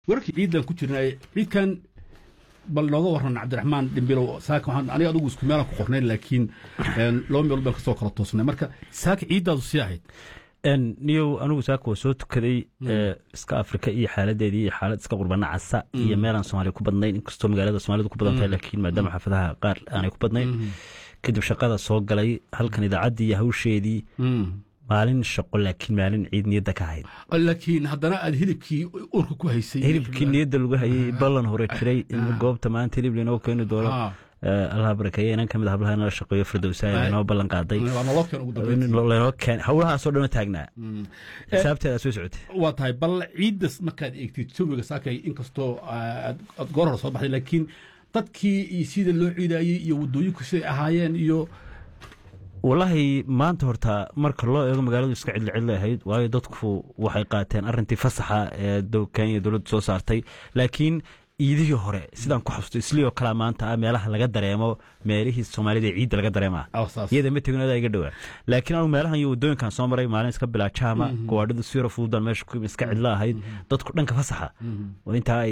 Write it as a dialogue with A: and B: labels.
A: warkii ciidan ku jirnay ciidkan bal nooga waran cabdiraxmaan dhimbilow saaka waxaan aniga adigu isku meelan ku qornay laakiin laba meelood baan kasoo kala toosnay marka saaka ciiddaadu sii ahayd
B: niyow anigu saaka waa soo tukaday iska afrika iyo xaaladeedii iyo xaalad iska qurbana casa iyo meelaan soomaaliya ku badnayn inkastoo magaalada soomaalida ku badan tahay laakiin maadaama xaafadaha qaar aanay ku badnayn kadib shaqada soo galay halkan idaacaddii iyo hawsheedii maalin shaqo laakiin maalin ciid niyadda ka hayd
A: laakiin haddana aad hilibkii urka ku haysay
B: hilibkii niyadda lagu hayay ballan hore jiray in goobta maanta hilib lainoo keeni doono allah barakeeye inan ka mid hablaha inala shaqeeyo firdowsa inoo ballan qaaday lanoo keen howlahaasoo dhan taagnaa xisaabteeda soo socotay
A: waa tahay bal ciiddas markaad eegtid jawiga saakay inkastoo aad goor hore soo baxday laakiin dadkii sida loo ciidaayey iyo waddooyinku siday ahaayeen iyo
B: wallaahi maanta horta marka loo eego magaaladu iska cidli cidli ahayd waayo dadku waxay qaateen arintii fasaxa ee kenya dowladdu soo saartay laakiin iidihii hore sidaan ku xasusto islioo kalea maanta ah meelaha laga dareemo meelihii soomaalida ee ciidda laga dareema iyada ma tegin adaa iga dhowaa laakiin anu meelahan iyo waddooyinkan soo maray maalin iska bilaa jaama gawaadhidu siro fududan meesha ku iska cidlo ahayd dadku dhanka fasaxa intaa